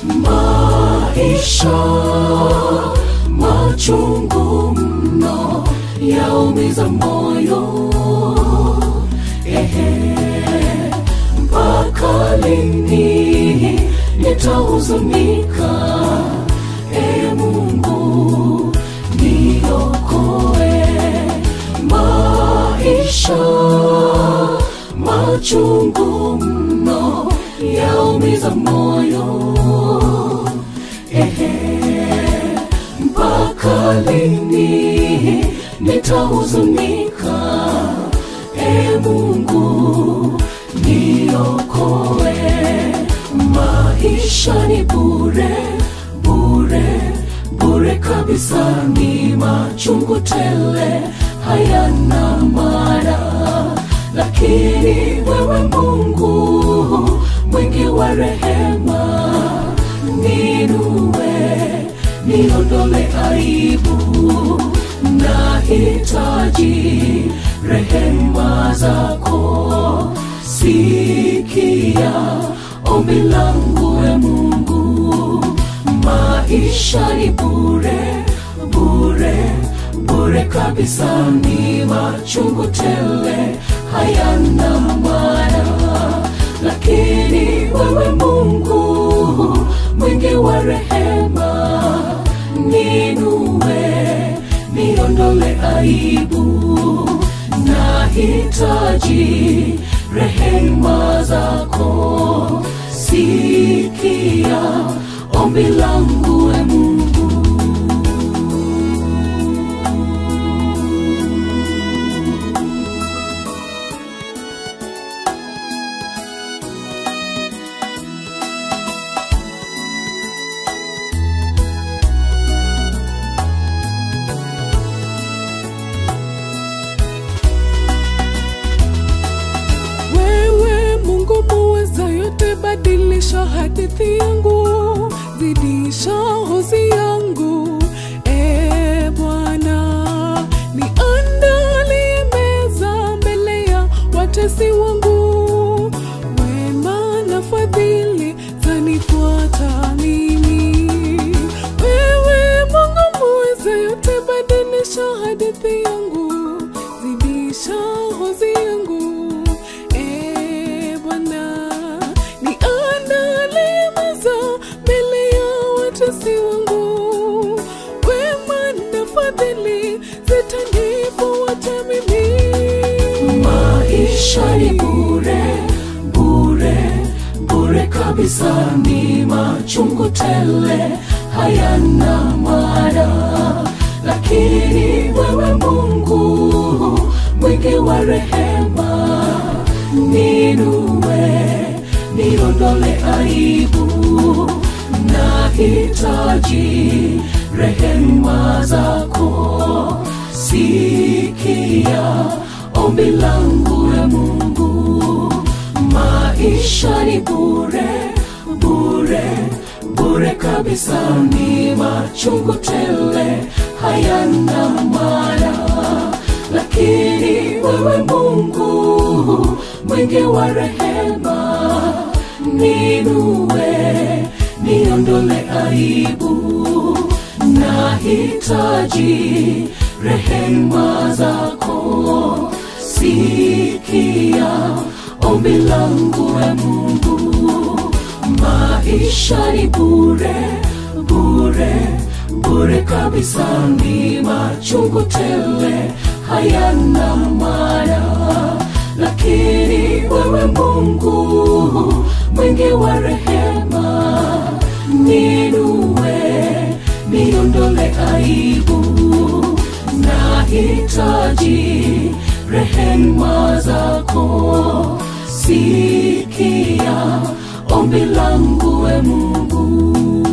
maisha machungu mno yaumiza moyo ehe mpaka lini nitahuzunika e mungu niokoe maisha machungu mno yaumiza moyo ehe mpaka lini nitahuzunika e mungu niokoe maisha ni bure bure bure kabisa ni machungu tele hayana maana lakini wewe mungu mwingi wa rehema ninue niondole aibu nahitaji rehema zako sikia ombi langu e mungu maisha ni bure bure bure kabisa ni machungu tele hayana maana lakini wewe mungu mwingi wa rehema ninue niondole aibu nahitaji rehema zako sikia ombi langu e mungu wewe mungu muweza yote badilisha hadithi yangu zidisha hozi yangu e bwana niandalie meza mbele ya watesi wangu wema na fadhili zanifuata mimi wewe mungu muweza yote badilisha hadithi yangu zidisha hozi yangu e bwana niandalie meza mbele ya watesi wangu wema na fadhili zitanifuata mimi maisha ni bure bure bure kabisa ni machungu tele hayana maana lakini wewe mungu mwingi wa rehema ninue niondole aibu nahitaji rehema zako sikia ombi langu e mungu maisha ni bure bure bure kabisa ni machungu tele hayana maana lakini wewe mungu mwingi wa rehema ninue niondole aibu nahitaji rehema zako sikia ombi langu e mungu maisha ni bure bure bure kabisa ni machungu tele hayana maana lakini wewe mungu mwingi wa rehema ninue niondole aibu nahitaji rehema zako sikia ombi langu e mungu